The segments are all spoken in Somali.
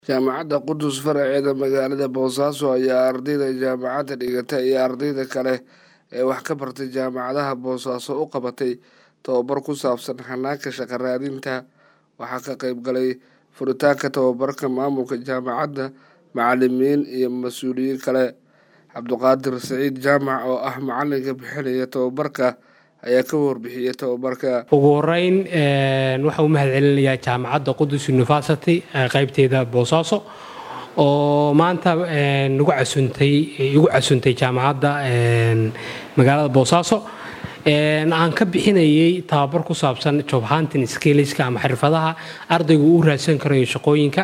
jaamacadda qudus faraceeda magaalada boosaaso ayaa ardayda jaamacadda dhigata iyo ardayda kale ee wax ka bartay jaamacadaha boosaaso u qabatay tababar ku saabsan hanaanka shaqo raadinta waxaa ka qeyb galay furitaanka tababarka maamulka jaamacadda macalimiin iyo mas-uuliyiin kale cabduqaadir saciid jaamac oo ah macalinka bixinaya tababarka ayaa ka warbixiyey tababarka ugu horeyn waxaa u mahad celinayaa jaamacadda qudus university qaybteeda boosaaso oo maanta nagu casuntay igu casuntay jaamacadda magaalada boosaaso aan ka bixinayay tababar ku saabsan job hunting skillska ama xirfadaha ardaygu uu raadsan karayo shaqooyinka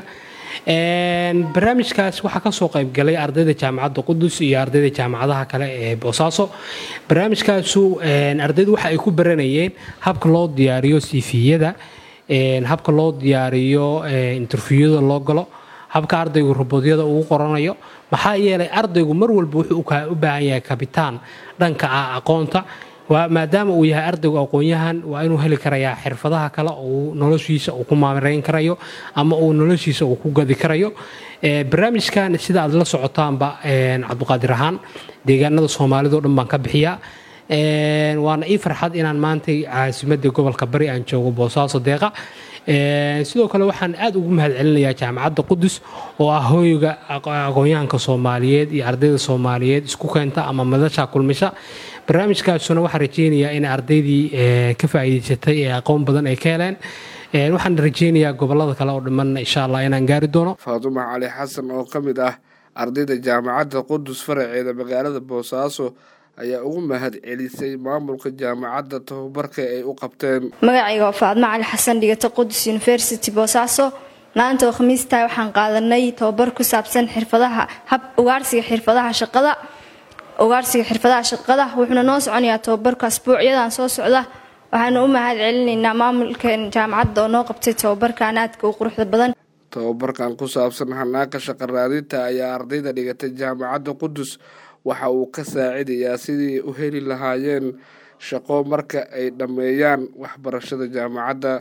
barnaamijkaas waxaa kasoo qaybgalay ardayda jaamacadda qudus iyo ardayda jaamacadaha kale ee boosaaso barnaamijkaasu ardaydu waxa ay ku baranayeen habka loo diyaariyo cviyada habka loo diyaariyo interviewada loo galo habka ardaygu robodyada uu qoranayo maxaa yeelay ardaygu mar walba wuxuu u baahan yahay kabitaan dhanka ah aqoonta maadaama uu yahay ardaygu aqoon-yahan waa inuu heli karayaa xirfadaha kale uu noloshiisa uu ku maamarayn karayo ama uu noloshiisa uu ku gadi karayo barnaamijkan sida aad la socotaanba cabduqaadir ahaan deegaanada soomaalidao dhan baan ka bixiyaa waana ii farxad inaan maantay caasimadda gobolka bari aan joogo boosaaso deeqa sidoo kale waxaan aad ugu mahad celinayaa jaamacadda qudus oo ah hooyga aqoon-yahanka soomaaliyeed iyo ardayda soomaaliyeed isku keenta ama madasha kulmisha barnaamijkaasuna waxaan rajeynayaa in ardaydii ka faa'iidaysatay ee aqoon badan ay ka heleen waxaan rajeynayaa gobolada kale oo dhamman insha allah inaan gaari doono faatuma cali xasan oo ka mid ah ardayda jaamacadda qudus faraceeda magaalada boosaaso ayaa ugu mahad celisay maamulka jaamacadda tababarka ay u qabteen magacayga waa faadmo cali xasan dhigata qudus university boosaaso maanta oo khamiistahay waxaan qaadanay tababar ku saabsan xirfadaha hab ugaarsiga xirfadaha shaqada ugaarsiga xirfadaha shaqada wuxuuna noo soconayaa tababarka asbuucyadan soo socda waxaana u mahad celinaynaa maamulka jaamacadda oo noo qabtay tababarkan aadka u quruxda badan tababarkan ku saabsan hanaanka shaqo raadinta ayaa ardayda dhigatay jaamacadda qudus waxa uu ka saacidayaa sidii u heli lahaayeen shaqo marka ay dhammeeyaan waxbarashada jaamacadda